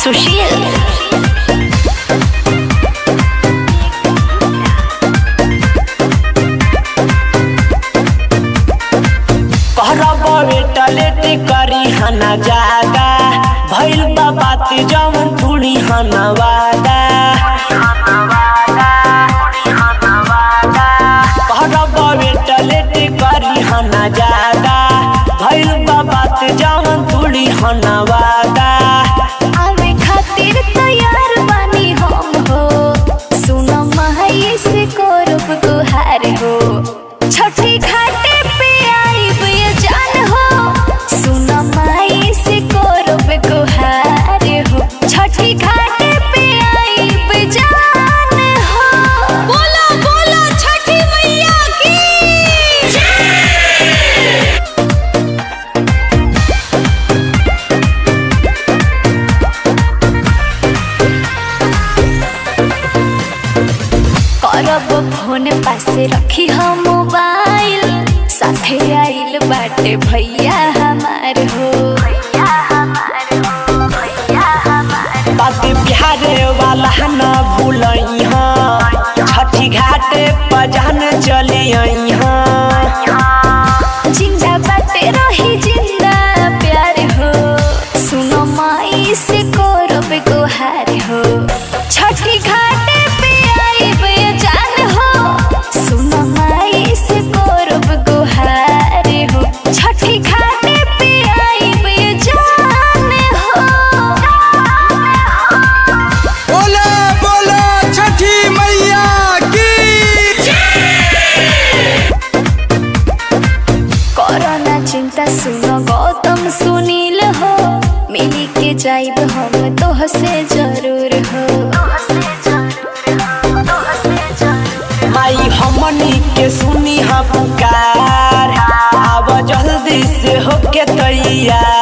सुशील कहरब बेटा लेट करी हना जागा भइल बा बात जवन थोड़ी हना वादा कहरब बेटा लेट करी हना जागा भइल बा बात जवन थोड़ी हना वादा आवे खातिर तैयार बानी हम हो सुन माई से करब गुहार हो छठी घाटे पे आइब ये जान हो सुन माई से करब गुहार हो छठी घाटे पे आइब जान हो बोला बोला छठी मैया की करब फोन पासे रखी हम मोबाइल साथे आइल बाटे भैया हमार हो बात बिहारे वाला न भूलई छठी घाटे पजान चले आई जिंदा बाटे रही जिंदा प्यार हो सुनो माई से करब गुहार हो छठी घाटे पे आइब ये जान हो सुनो माई से करब गुहार हो छठी घाटे पे आइब ये जान हो बोला बोला छठी मैया की कोरोना चिंता सुनो गौतम सुनील हो मिली के जाइब हम तोह से जरूर हो माई हमनी के सुनी हा पुकार आव जल्दी से होके तैयार